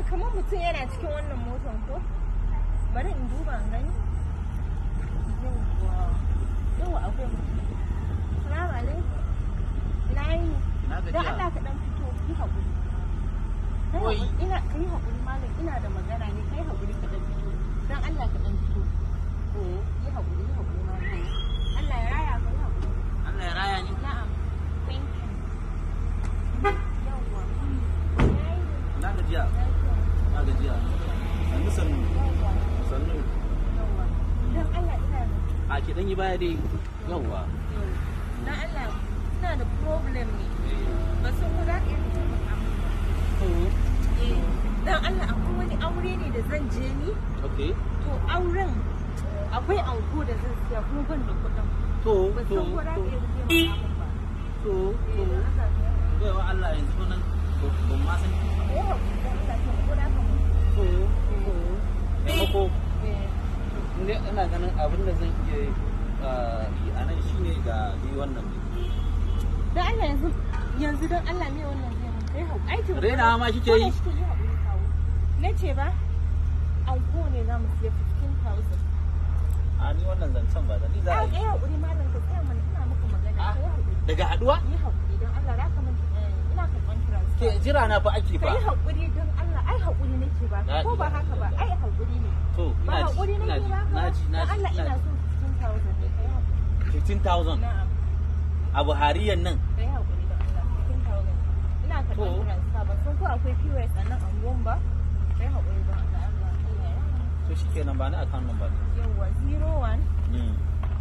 kamar mutum yana cikin wannan motar ko bari in duba in gani yawwa yawwa akwai mutum salamu alaikum na yi Na don gajiya. Allah ka dan fito yi haƙuri Kai Oi. haƙuri, ina ka yi haƙuri malam ina da magana ne kai haƙuri ka dan fito don Allah ka dan fito eh yi haƙuri yi haƙuri malam Allah ya raya ka yi haƙuri Allah ya raya ni. na'am thank you yawwa yayi Na gajiya. lafiya Na gajiya. Sannu sannu. yawwa Sannu. yawwa don Allah ina da A ki dan yi baya dai. Yawwa. na Allah ina da problem ne ba san ko za ka iya taimaka min ba To. eh dan Allah akwai wani aure ne da zan je ni Okay. to auren akwai anko da zan siya kuma ban da kuɗin To ba to san ko za ka to iya taimaka min ba to eh to. dan Allah ka yi Baiwa Allah yanzu nan ban ma san ki. eh hakuri dan Allah ka ko da ka mu To to. Taimako. eh Ne ina ganin abin da zan iya ah, yi a nan shine ga ni wannan ne. dan Allah yanzu yanzu dan Allah ne wannan zai mun kai hakuri ai to Raina ma kike yi? Ko da shike hakuri kawo na ce ba anko ne za mu siya 15000 A ni wannan zancen ba da ni za a a yi. kai hakuri malam ka tsaya mana ina maka magana Ah. kai hakuri Daga haduwa? yi hakuri don Allah za ka min ina karɓan Ke transfer jira na fa ake ka fa. yi hakuri don Allah ai hakuri nake ba Na- ko ba haka ba ai hakuri ne To ba ina ji hakuri ina nake ji ba na ji na don ji. Allah ina ina ji. so 15000 ne kai hakuri 15,000 na'am a Buhariyan nan. kai hakuri don Allah 15000 ina karɓan To. transfer ba sun ko akwai POS a nan anguwan ba kai hakuri don Allah Allah Allah ya To shikenan ba ni account number ne. yawa 01 Mm.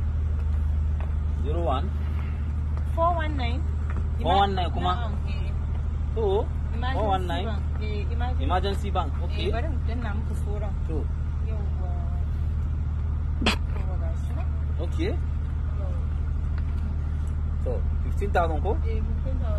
01 419 419 kuma? Na'am, eh. to Emergency 419 bank. Eh, emergency emergency bank Eh, okay bari mu danna muku sauran. to Yawwa. Yawwa ga shi nan. okay Yawwa. to 15000 ko Eh, kun da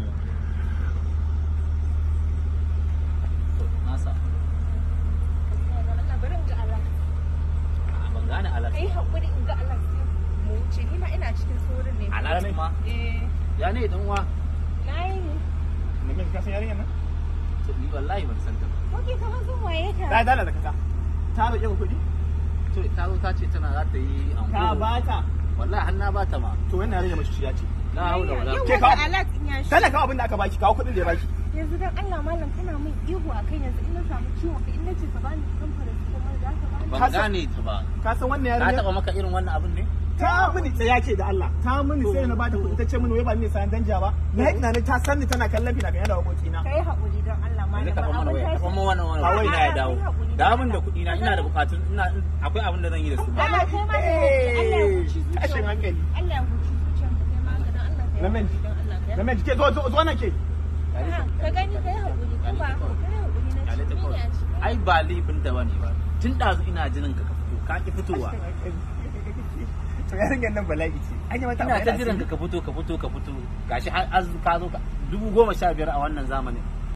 to nasa Allah bari in ga Allah. a ban gane alat Kai hakuri in ga Allah sai mu wuce ni ma ina cikin sauran ne. alat ma Eh, ya ne dan uwa nayi ne. Nemin ka san yarinyar nan? to ni wallahi ban san ta ba Oke kamar sun waye ka. Ta dala da kasa. Ta roƙe ku kuɗi? to ta zo ta ce tana za ta yi Ta anko ba ta. wallahi har na ba ta ma To wannan yarinya mace ciya ce. la haula wala Yawwa Ke ga kawo- Allah in ya shi. Tana kawo abin da aka baki, kawo kuɗin da ya baki. Yanzu dan Allah malam kana min ihu akan yanzu in na samu ciwon ka in nace ka bani kamfani ko mai za ka bani. ban Ka san- gane ta ba Ka san wannan ta yarinya? taba maka irin wannan abin ne Ta mini tsaya ce da Allah. Ta mini sai na bata kuɗi ta ce mini wai ba ni ne sayan danja ba. Na yi tunanin ta san ni tana kallon fina-finai da waƙoƙina. Kai haƙuri don Allah malam. yanzu taɓa mana abin waya tashi- taɓa mana wannan waya A'a, ina ya dawo kai haƙuri da don abin da Allah. kuɗi na ina da bukatun ina akwai abin da zan yi da su ba Allah kai ma da Allah ya huci zuciyar Tashin hankali. Allah ya huci zuciyar mu kai ma ga don Allah kai Lamin. haƙuri don Allah kai Lamin, ke zo zo zo nan ke. A'a, ka gani kai haƙuri ko ba kai haƙuri na Kyale ta ci kawai. ne a ciki ai ba laifin ta bane ba tun ɗazu ina jinin ka ka fito ka ki fitowa To yarinyar nan bala'i ce. An yi mata ina ta abu jiran ka ka fito ka fito ka fito gashi har az ka zo ka dubu goma sha biyar a wannan zamanin